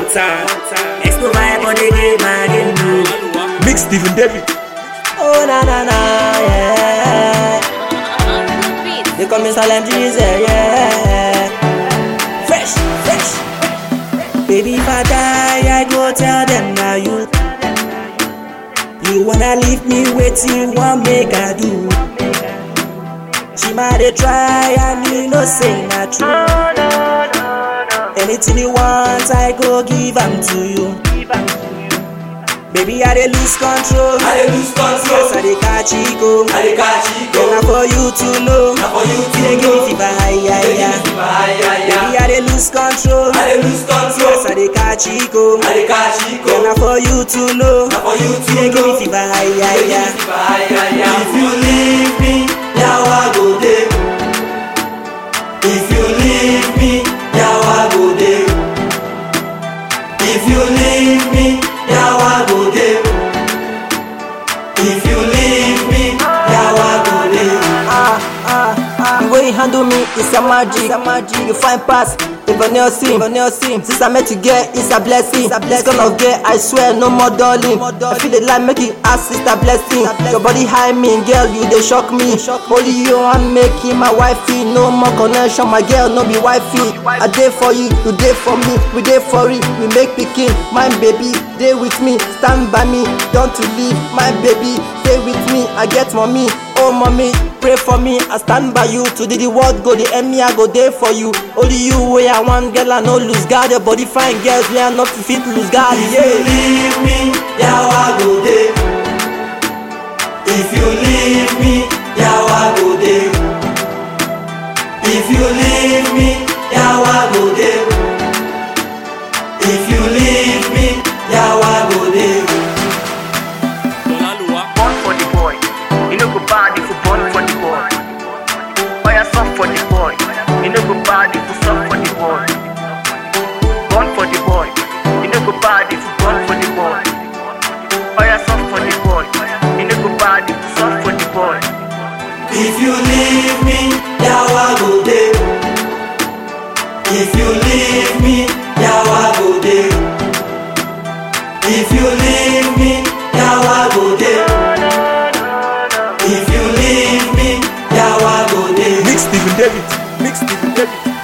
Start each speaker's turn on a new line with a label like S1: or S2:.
S1: time. Next to my body, they mad in blue.
S2: Mix Stephen David.
S3: Oh na na na yeah. They call me Salem Jesus yeah. Fresh, fresh. Baby, if I die, I go tell them now you. You wanna leave me waiting, what make I do? She might dey try and you know say not true. Anything you want, I go give 'em to you. Baby, I dey lose control.
S4: I dey lose control.
S3: Yes, I dey catch ego.
S4: I dey catch it
S3: Girl, na
S4: go.
S3: for you to know.
S4: Na for you to
S3: You dey give me
S4: know.
S3: fever, high, high,
S4: Dey give
S3: high.
S4: me fever, aye, aye,
S3: Baby,
S4: aye.
S3: I dey lose control.
S4: I dey lose control.
S3: Yes, I dey catch ego.
S4: I dey catch it
S3: Girl, na
S4: go.
S3: for you to know.
S4: Na for you
S3: You
S4: to
S3: dey give me
S4: know.
S3: fever, high,
S4: Dey
S3: high,
S4: give me
S3: high.
S4: fever, aye, aye, aye. If you leave me, yawa go dey. If you leave me, yawa go dey. If you leave me, yawa go dey. If you leave me, yawa go dey.
S3: Ah, ah, ah. The way you handle me is a magic. It's a magic. You find pass. Even your sim, even your sim. Since I met you, girl, it's a blessing. It's a blessing. This kind of girl, I swear, no more darling. I feel the light make it ask, it's a blessing. Your body high me, girl, you they shock me. Only you I'm making my wifey. No more connection, my girl, no be wifey. I dey for you, you dey for me, we dey for it. We make pikin, my baby, dey with me, stand by me, don't to leave, my baby, stay with me. I get mommy, oh mommy, pray for me. I stand by you to the, the world go, the enemy I go there for you. Only you way I want, girl, I no lose God. Your body fine, girls, we are not to fit lose God.
S4: If you
S3: Yeah.
S4: leave me, yawa go dey. If you leave me, yawa go dey. If you leave me, yawa go dey. If you leave me, yawa go dey.
S1: Born for the boy. You know go bad if you born for the boy. Fire song for the boy. You know go bad if you song for the boy. Born for the boy. You know go bad if you born for the boy. Fire song for the boy. You know go bad if you song for the boy.
S4: If you leave me, yawa go dey. If you leave me, yawa go dey. If you leave me, yawa go dey. If you leave me, yawa go dey.
S2: Mix Stephen David. Mix Stephen David.